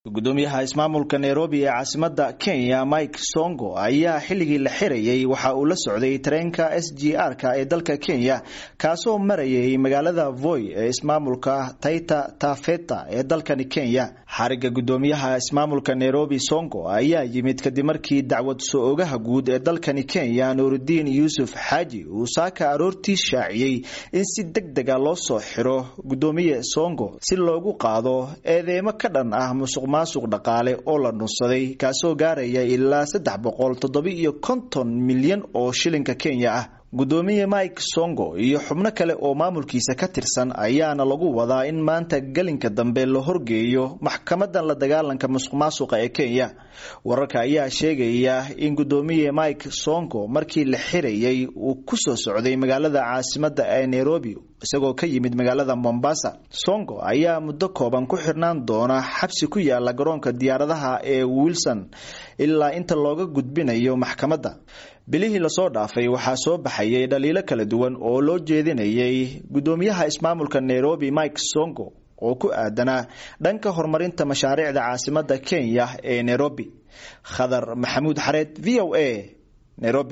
gudoomiyaha ismaamulka nairobi ee caasimada kenya mike songo ayaa xilligii la xirayay waxa uu la socday tareenka s g r-ka ee dalka kenya kaasoo marayay magaalada voy ee ismaamulka taita tafeta ee dalkani kenya xariga gudoomiyaha ismaamulka nairobi songo ayaa yimid kadib markii dacwad soo-ogaha guud ee dalkani kenya nuurudiin yuusuf xaaji uu saaka aroortii shaaciyey in si deg dega loo soo xiro gudoomiye songo si loogu qaado eedeemo ka dhan ah musuq maasuq dhaqaale oo la dhunsaday kaasoo gaaraya ilaa saddex boqol toddoba-iyo konton milyan oo shilinka kenya ah gudoomiye mike songo iyo xubno kale oo maamulkiisa ka tirsan ayaana lagu wadaa in maanta gelinka dambe la horgeeyo maxkamadan la dagaalanka musuq maasuqa ee kenya wararka ayaa sheegaya in gudoomiye mike songo markii la xirayay uu kusoo socday magaalada caasimada ee nairobi isagoo ka yimid magaalada mombasa songo ayaa muddo kooban ku xirnaan doona xabsi ku yaala garoonka diyaaradaha ee wilson ilaa inta looga gudbinayo maxkamadda bilihii lasoo dhaafay waxaa soo baxayay dhaliilo kala duwan oo loo jeedinayay gudoomiyaha ismaamulka nairobi mike songo oo ku aadanaa dhanka horumarinta mashaariicda caasimada kenya ee nairobi khadar maxamuud xareed v o a nairobi